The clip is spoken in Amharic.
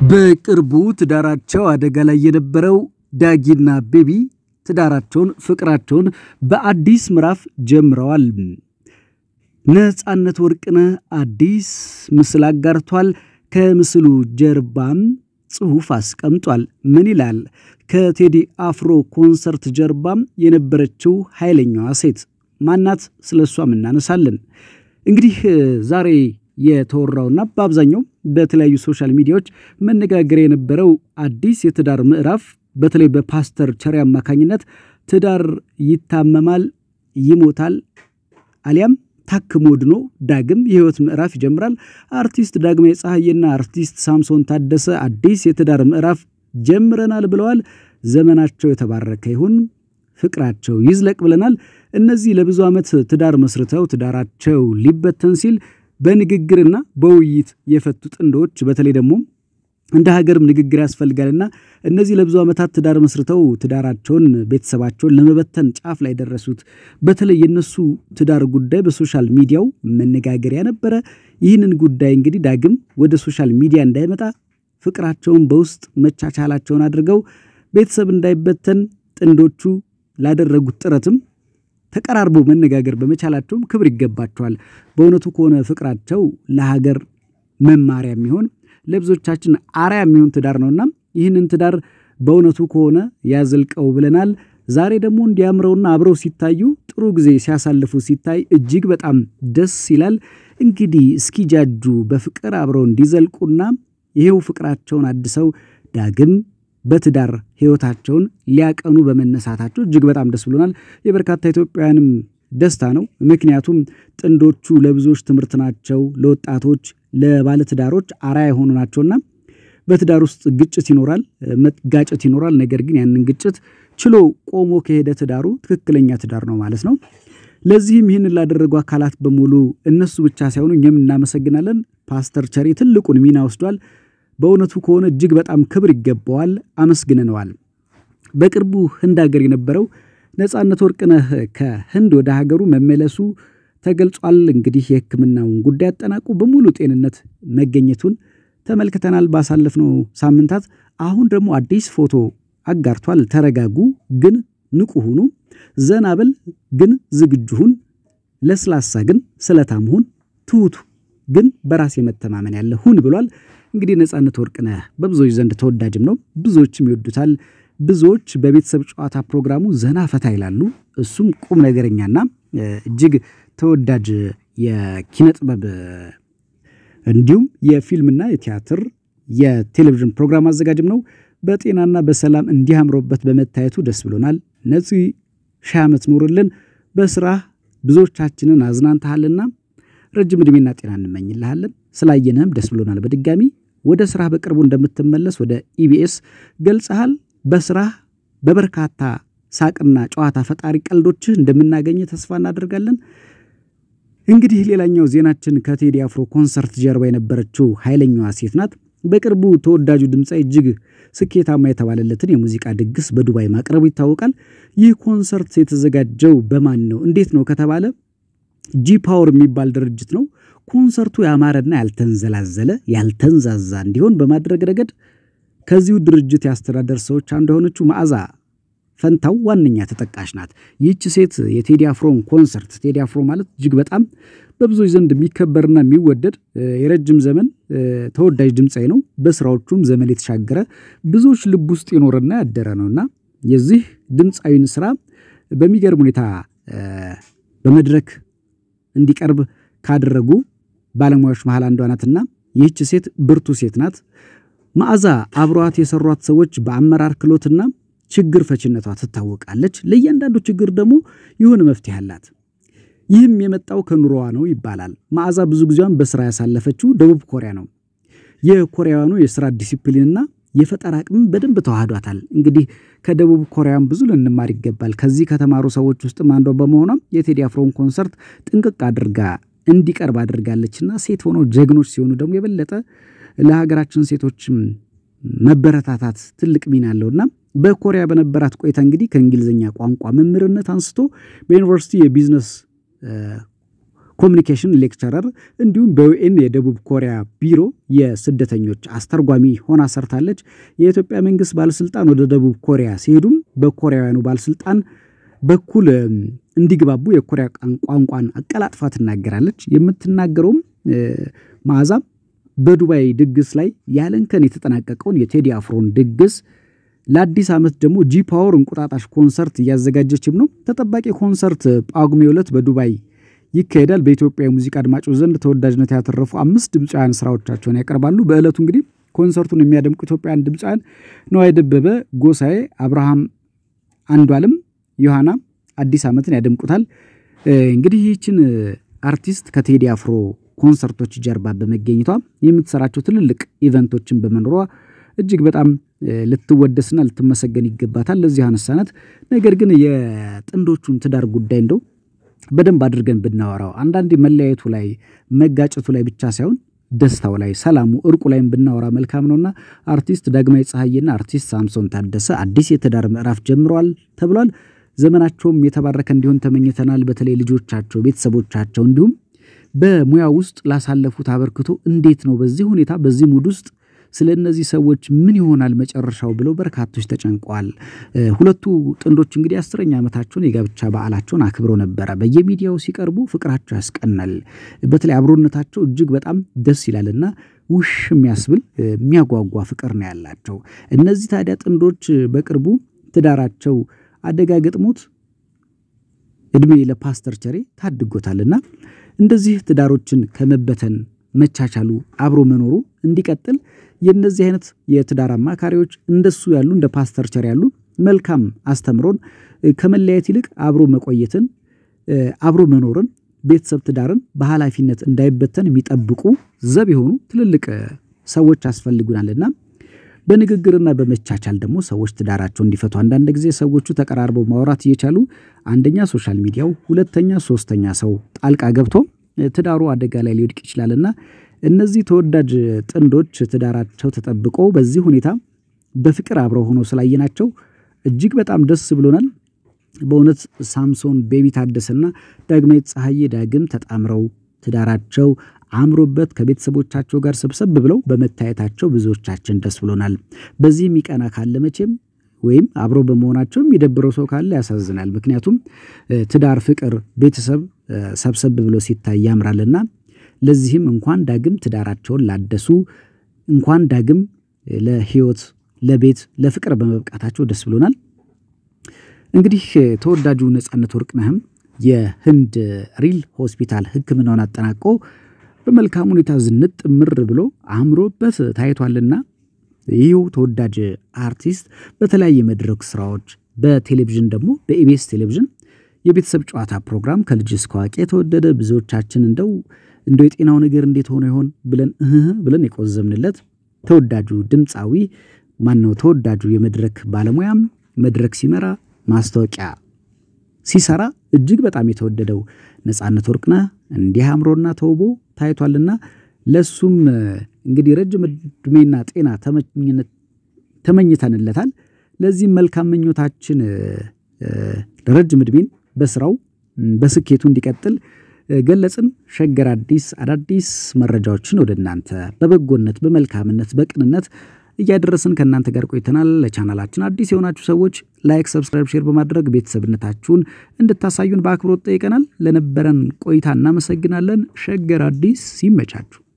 በቅርቡ ትዳራቸው አደጋ ላይ የነበረው ዳጊና ቤቢ ትዳራቸውን፣ ፍቅራቸውን በአዲስ ምዕራፍ ጀምረዋል። ነፃነት ወርቅነህ አዲስ ምስል አጋርቷል። ከምስሉ ጀርባም ጽሑፍ አስቀምጧል። ምን ይላል? ከቴዲ አፍሮ ኮንሰርት ጀርባም የነበረችው ኃይለኛዋ ሴት ማናት? ስለ እሷም እናነሳለን። እንግዲህ ዛሬ የተወራውና በአብዛኛው በተለያዩ ሶሻል ሚዲያዎች መነጋገሪያ የነበረው አዲስ የትዳር ምዕራፍ በተለይ በፓስተር ቸሪ አማካኝነት ትዳር ይታመማል፣ ይሞታል፣ አሊያም ታክሞ ድኖ ዳግም የህይወት ምዕራፍ ይጀምራል። አርቲስት ዳግማዊ ፀሐዬና አርቲስት ሳምሶን ታደሰ አዲስ የትዳር ምዕራፍ ጀምረናል ብለዋል። ዘመናቸው የተባረከ ይሁን፣ ፍቅራቸው ይዝለቅ ብለናል። እነዚህ ለብዙ ዓመት ትዳር መስርተው ትዳራቸው ሊበተን ሲል በንግግርና በውይይት የፈቱ ጥንዶች በተለይ ደግሞ እንደ ሀገርም ንግግር ያስፈልጋልና እነዚህ ለብዙ ዓመታት ትዳር መስርተው ትዳራቸውን ቤተሰባቸውን ለመበተን ጫፍ ላይ ደረሱት። በተለይ የነሱ ትዳር ጉዳይ በሶሻል ሚዲያው መነጋገሪያ ነበረ። ይህንን ጉዳይ እንግዲህ ዳግም ወደ ሶሻል ሚዲያ እንዳይመጣ ፍቅራቸውን በውስጥ መቻቻላቸውን አድርገው ቤተሰብ እንዳይበተን ጥንዶቹ ላደረጉት ጥረትም ተቀራርበው መነጋገር በመቻላቸውም ክብር ይገባቸዋል። በእውነቱ ከሆነ ፍቅራቸው ለሀገር መማሪያ የሚሆን ለብዙዎቻችን አርያ የሚሆን ትዳር ነውና ይህንን ትዳር በእውነቱ ከሆነ ያዘልቀው ብለናል። ዛሬ ደግሞ እንዲያምረውና አብረው ሲታዩ ጥሩ ጊዜ ሲያሳልፉ ሲታይ እጅግ በጣም ደስ ይላል። እንግዲህ እስኪጃጁ በፍቅር አብረው እንዲዘልቁና ይሄው ፍቅራቸውን አድሰው ዳግም በትዳር ሕይወታቸውን ሊያቀኑ በመነሳታቸው እጅግ በጣም ደስ ብሎናል። የበርካታ ኢትዮጵያውያንም ደስታ ነው። ምክንያቱም ጥንዶቹ ለብዙዎች ትምህርት ናቸው። ለወጣቶች፣ ለባለትዳሮች አርአያ የሆኑ ናቸውና በትዳር ውስጥ ግጭት ይኖራል፣ መጋጨት ይኖራል። ነገር ግን ያንን ግጭት ችሎ ቆሞ ከሄደ ትዳሩ ትክክለኛ ትዳር ነው ማለት ነው። ለዚህም ይህንን ላደረጉ አካላት በሙሉ እነሱ ብቻ ሳይሆኑ እኛም እናመሰግናለን። ፓስተር ቸሪ ትልቁን ሚና ወስዷል። በእውነቱ ከሆነ እጅግ በጣም ክብር ይገባዋል። አመስግነነዋል። በቅርቡ ህንድ ሀገር የነበረው ነፃነት ወርቅነህ ከህንድ ወደ ሀገሩ መመለሱ ተገልጿል። እንግዲህ የሕክምናውን ጉዳይ አጠናቁ በሙሉ ጤንነት መገኘቱን ተመልክተናል ባሳለፍነው ሳምንታት። አሁን ደግሞ አዲስ ፎቶ አጋርቷል። ተረጋጉ ግን ንቁ ሁኑ፣ ዘና በል ግን ዝግጁ ሁን፣ ለስላሳ ግን ስለታም ሁን፣ ትሁቱ ግን በራስ የመተማመን ያለ ሁን ብሏል። እንግዲህ ነፃነት ወርቅነህ በብዙዎች ዘንድ ተወዳጅም ነው፣ ብዙዎችም ይወዱታል። ብዙዎች በቤተሰብ ጨዋታ ፕሮግራሙ ዘና ፈታ ይላሉ። እሱም ቁም ነገረኛና እጅግ ተወዳጅ የኪነ ጥበብ እንዲሁም የፊልምና የቲያትር የቴሌቪዥን ፕሮግራም አዘጋጅም ነው። በጤናና በሰላም እንዲህ አምሮበት በመታየቱ ደስ ብሎናል። ነፂ ሺህ ዓመት ኑርልን። በስራህ ብዙዎቻችንን አዝናንተሃልና ረጅም ዕድሜና ጤና እንመኝልሃለን። ስላየንህም ደስ ብሎናል። በድጋሚ ወደ ስራህ በቅርቡ እንደምትመለስ ወደ ኢቢኤስ ገልጸሃል። በስራህ በበርካታ ሳቅና ጨዋታ ፈጣሪ ቀልዶችህ እንደምናገኘ ተስፋ እናደርጋለን። እንግዲህ ሌላኛው ዜናችን ከቴዲ አፍሮ ኮንሰርት ጀርባ የነበረችው ኃይለኛዋ ሴት ናት። በቅርቡ ተወዳጁ ድምፃዊ እጅግ ስኬታማ የተባለለትን የሙዚቃ ድግስ በዱባይ ማቅረቡ ይታወቃል። ይህ ኮንሰርት የተዘጋጀው በማን ነው እንዴት ነው ከተባለ ጂ ፓወር የሚባል ድርጅት ነው። ኮንሰርቱ ያማረና ያልተንዘላዘለ ያልተንዛዛ እንዲሆን በማድረግ ረገድ ከዚሁ ድርጅት የአስተዳደር ሰዎች አንዱ የሆነችው መዓዛ ፈንታው ዋነኛ ተጠቃሽ ናት። ይህች ሴት የቴዲ አፍሮን ኮንሰርት ቴዲ አፍሮ ማለት እጅግ በጣም በብዙዎች ዘንድ የሚከበርና የሚወደድ የረጅም ዘመን ተወዳጅ ድምፃዊ ነው። በስራዎቹም ዘመን የተሻገረ ብዙዎች ልብ ውስጥ የኖረና ያደረ ነውና የዚህ ድምፃዊን ስራ በሚገርም ሁኔታ በመድረክ እንዲቀርብ ካደረጉ ባለሙያዎች መሃል አንዷ ናትና ይህች ሴት ብርቱ ሴት ናት። መዓዛ አብሯት የሰሯት ሰዎች በአመራር ክሎትና ችግር ፈችነቷ ትታወቃለች። ለእያንዳንዱ ችግር ደግሞ የሆነ መፍትሄ አላት። ይህም የመጣው ከኑሮዋ ነው ይባላል። መዓዛ ብዙ ጊዜዋን በስራ ያሳለፈችው ደቡብ ኮሪያ ነው። የኮሪያውያኑ የስራ ዲሲፕሊንና የፈጠራ አቅምም በደንብ ተዋህዷታል። እንግዲህ ከደቡብ ኮሪያም ብዙ ልንማር ይገባል። ከዚህ ከተማሩ ሰዎች ውስጥም አንዷ በመሆኗም የቴዲ አፍሮን ኮንሰርት ጥንቅቅ አድርጋ እንዲቀርብ አድርጋለችና ሴት ሆነው ጀግኖች ሲሆኑ ደግሞ የበለጠ ለሀገራችን ሴቶችም መበረታታት ትልቅ ሚና አለውና በኮሪያ በነበራት ቆይታ እንግዲህ ከእንግሊዝኛ ቋንቋ መምህርነት አንስቶ በዩኒቨርሲቲ የቢዝነስ ኮሚኒኬሽን ሌክቸረር እንዲሁም በዩኤን የደቡብ ኮሪያ ቢሮ የስደተኞች አስተርጓሚ ሆና ሰርታለች። የኢትዮጵያ መንግስት ባለስልጣን ወደ ደቡብ ኮሪያ ሲሄዱም በኮሪያውያኑ ባለስልጣን በኩል እንዲግባቡ የኮሪያ ቋንቋን አቀላጥፋ ትናገራለች። የምትናገረውም መዓዛ በዱባይ ድግስ ላይ ያለንከን የተጠናቀቀውን የቴዲ አፍሮን ድግስ ለአዲስ ዓመት ደግሞ ጂ ፓወር እንቁጣጣሽ ኮንሰርት እያዘጋጀችም ነው። ተጠባቂ ኮንሰርት ጳጉሜ ዕለት በዱባይ ይካሄዳል። በኢትዮጵያ የሙዚቃ አድማጮች ዘንድ ተወዳጅነት ያተረፉ አምስት ድምፃውያን ስራዎቻቸውን ያቀርባሉ። በዕለቱ እንግዲህ ኮንሰርቱን የሚያደምቁ ኢትዮጵያውያን ድምፃውያን ነዋይ ደበበ፣ ጎሳዬ፣ አብርሃም አንዷልም፣ ዮሐና አዲስ ዓመትን ያደምቁታል። እንግዲህ ይህችን አርቲስት ከቴዲ አፍሮ ኮንሰርቶች ጀርባ በመገኘቷ የምትሰራቸው ትልልቅ ኢቨንቶችን በመኖሯ እጅግ በጣም ልትወደስና ልትመሰገን ይገባታል። ለዚህ አነሳናት። ነገር ግን የጥንዶቹን ትዳር ጉዳይ እንደው በደንብ አድርገን ብናወራው አንዳንዴ መለያየቱ ላይ መጋጨቱ ላይ ብቻ ሳይሆን ደስታው ላይ፣ ሰላሙ፣ እርቁ ላይም ብናወራ መልካም ነውና አርቲስት ዳግማዊ ፀሐይና አርቲስት ሳምሶን ታደሰ አዲስ የትዳር ምዕራፍ ጀምረዋል ተብሏል። ዘመናቸውም የተባረከ እንዲሆን ተመኝተናል። በተለይ ልጆቻቸው፣ ቤተሰቦቻቸው እንዲሁም በሙያ ውስጥ ላሳለፉት አበርክቶ እንዴት ነው በዚህ ሁኔታ በዚህ ሙድ ውስጥ ስለ እነዚህ ሰዎች ምን ይሆናል መጨረሻው ብለው በርካቶች ተጨንቀዋል። ሁለቱ ጥንዶች እንግዲህ አስረኛ ዓመታቸውን የጋብቻ በዓላቸውን አክብረው ነበረ። በየሚዲያው ሲቀርቡ ፍቅራቸው ያስቀናል። በተለይ አብሮነታቸው እጅግ በጣም ደስ ይላልና ውሽ የሚያስብል የሚያጓጓ ፍቅር ነው ያላቸው። እነዚህ ታዲያ ጥንዶች በቅርቡ ትዳራቸው አደጋ ገጥሞት እድሜ ለፓስተር ቸሬ ታድጎታልና እንደዚህ ትዳሮችን ከመበተን መቻቻሉ አብሮ መኖሩ እንዲቀጥል የእነዚህ አይነት የትዳር አማካሪዎች እንደሱ ያሉ እንደ ፓስተር ቸር ያሉ መልካም አስተምሮን ከመለያየት ይልቅ አብሮ መቆየትን አብሮ መኖርን ቤተሰብ ትዳርን በኃላፊነት እንዳይበተን የሚጠብቁ ዘብ የሆኑ ትልልቅ ሰዎች ያስፈልጉናልና በንግግርና በመቻቻል ደግሞ ሰዎች ትዳራቸው እንዲፈቱ አንዳንድ ጊዜ ሰዎቹ ተቀራርበው ማውራት እየቻሉ አንደኛ ሶሻል ሚዲያው፣ ሁለተኛ ሶስተኛ ሰው ጣልቃ ገብቶ ትዳሩ አደጋ ላይ ሊወድቅ ይችላልና እነዚህ ተወዳጅ ጥንዶች ትዳራቸው ተጠብቆ በዚህ ሁኔታ በፍቅር አብረው ሆኖ ስላየናቸው እጅግ በጣም ደስ ብሎናል። በእውነት ሳምሶን ቤቢ ታደሰና ዳግማዊት ፀሐዬ ዳግም ተጣምረው ትዳራቸው አምሮበት ከቤተሰቦቻቸው ጋር ሰብሰብ ብለው በመታየታቸው ብዙዎቻችን ደስ ብሎናል። በዚህ የሚቀና ካለ መቼም ወይም አብሮ በመሆናቸው የሚደብረው ሰው ካለ ያሳዝናል። ምክንያቱም ትዳር፣ ፍቅር፣ ቤተሰብ ሰብሰብ ብሎ ሲታይ ያምራልና ለዚህም እንኳን ዳግም ትዳራቸውን ላደሱ እንኳን ዳግም ለሕይወት ለቤት ለፍቅር በመብቃታቸው ደስ ብሎናል። እንግዲህ ተወዳጁ ነጻነት ወርቅነህም የህንድ ሪል ሆስፒታል ሕክምናውን አጠናቆ በመልካም ሁኔታ ዝንጥ ምር ብሎ አምሮበት ታይቷልና ይህው ተወዳጅ አርቲስት በተለያየ መድረክ ስራዎች በቴሌቪዥን ደግሞ በኢቢኤስ ቴሌቪዥን የቤተሰብ ጨዋታ ፕሮግራም ከልጅ እስከ አዋቂ የተወደደ ብዙዎቻችን እንደው እንደው የጤናው ነገር እንዴት ሆኖ ይሆን ብለን እህ ብለን የቆዘምንለት ተወዳጁ ድምፃዊ ማነው? ተወዳጁ የመድረክ ባለሙያም መድረክ ሲመራ ማስታወቂያ ሲሰራ እጅግ በጣም የተወደደው ነጻነት ወርቅነህ እንዲህ አምሮና ተውቦ ታይቷልና ለሱም እንግዲህ ረጅም ዕድሜና ጤና ተመኝተንለታል። ለዚህም መልካም ምኞታችን ረጅም ዕድሜን በስራው በስኬቱ እንዲቀጥል ገለጽን። ሸገር አዲስ አዳዲስ መረጃዎችን ወደ እናንተ በበጎነት በመልካምነት በቅንነት እያደረስን ከእናንተ ጋር ቆይተናል። ለቻናላችን አዲስ የሆናችሁ ሰዎች ላይክ፣ ሰብስክራይብ፣ ሼር በማድረግ ቤተሰብነታችሁን እንድታሳዩን በአክብሮት ጠይቀናል። ለነበረን ቆይታ እናመሰግናለን። ሸገር አዲስ ይመቻችሁ።